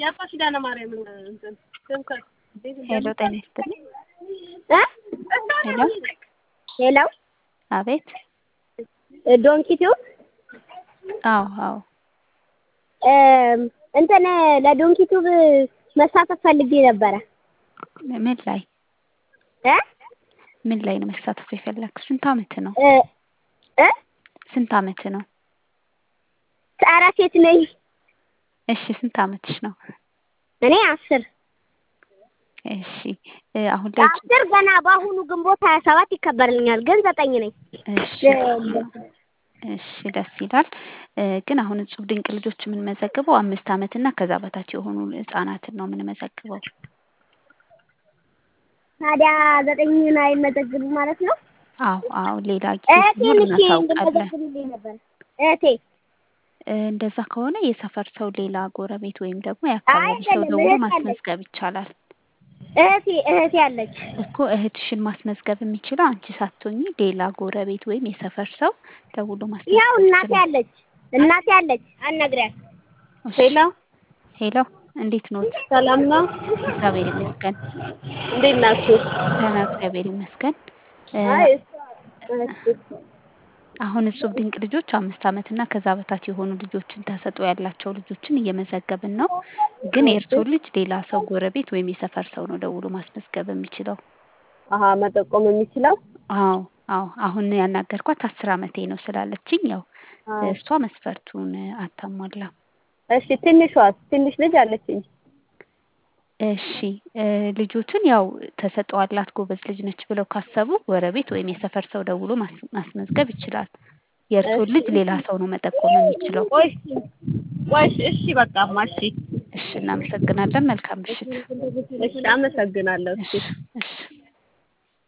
ሄሎ ጤና ይስጥልኝ። ሄሎ ሄሎ አቤት። ዶንኪቲው አዎ አዎ እንትን ለዶንኪቱብ መሳተፍ ፈልጌ ነበረ። ምን ላይ እ ምን ላይ ነው መሳተፍ የፈለግሽ? ስንት አመት ነው? እ እ ስንት አመት ነው? ኧረ ሴት ነኝ። እሺ ስንት አመትሽ ነው? እኔ አስር እሺ እ አሁን ላይ አስር ገና በአሁኑ ግንቦት ሀያ ሰባት ይከበርልኛል፣ ግን ዘጠኝ ነኝ። እሺ እሺ ደስ ይላል። እ ግን አሁን እጹብ ድንቅ ልጆች የምንመዘግበው አምስት አመት እና ከዛ በታች የሆኑ ህጻናትን ነው የምንመዘግበው። ታዲያ ዘጠኝን አይመዘግቡ ማለት ነው? አዎ አዎ ሌላ ጊዜ እህቴ ሲኖር ልኬ እናሳውቃለን። እንድመዘግብልኝ ነበር። እህቴ እ እንደዛ ከሆነ የሰፈር ሰው ሌላ ጎረቤት ወይም ደግሞ የአካባቢ ሰው አይደለም፣ ደውሎ እህት አለች። ማስመዝገብ ይቻላል። እህቴ እህቴ አለች። እኮ እህትሽን ማስመዝገብ የሚችለው አንቺ ሳትሆኚ ሌላ ጎረቤት ወይም የሰፈር ሰው ደውሎ ያው ማስመዝገብ እናቴ ይችላል። አለች እናቴ አለች። አናግሪያት። እሺ ሄሎ ሄሎ እንዴት ኖት? ሰላም ነው? እግዚአብሔር ይመስገን። እንዴት ናችሁ? ደህና እግዚአብሔር ይመስገን። እ አይ እሷ አሁን እጹብ ድንቅ ልጆች አምስት አመት እና ከዛ በታች የሆኑ ልጆችን ተሰጥኦ ያላቸው ልጆችን እየመዘገብን ነው። ግን የእርስዎ ልጅ ሌላ ሰው ጎረቤት ወይም የሰፈር ሰው ነው ደውሎ ማስመዝገብ የሚችለው። አሀ መጠቆም የሚችለው አዎ አዎ አሁን ያናገርኳት አስር አመቴ ነው ስላለችኝ ያው አዎ። እሷ መስፈርቱን አታሟላም። እሺ ትንሿስ ትንሽ ልጅ አለችኝ። እሺ እ ልጆችን ያው ተሰጥኦ አላት ጎበዝ ልጅ ነች ብለው ካሰቡ ጎረቤት ወይም የሰፈር ሰው ደውሎ ማስ- ማስመዝገብ ይችላል። የእርስዎን ልጅ ሌላ ሰው ነው መጠቆም የሚችለው። ቆይ እሺ ቆይ እሺ እሺ በቃማ እሺ እሺ እናመሰግናለን። መልካም ምሽት። እሺ አመሰግናለሁ። እሺ እሺ እሺ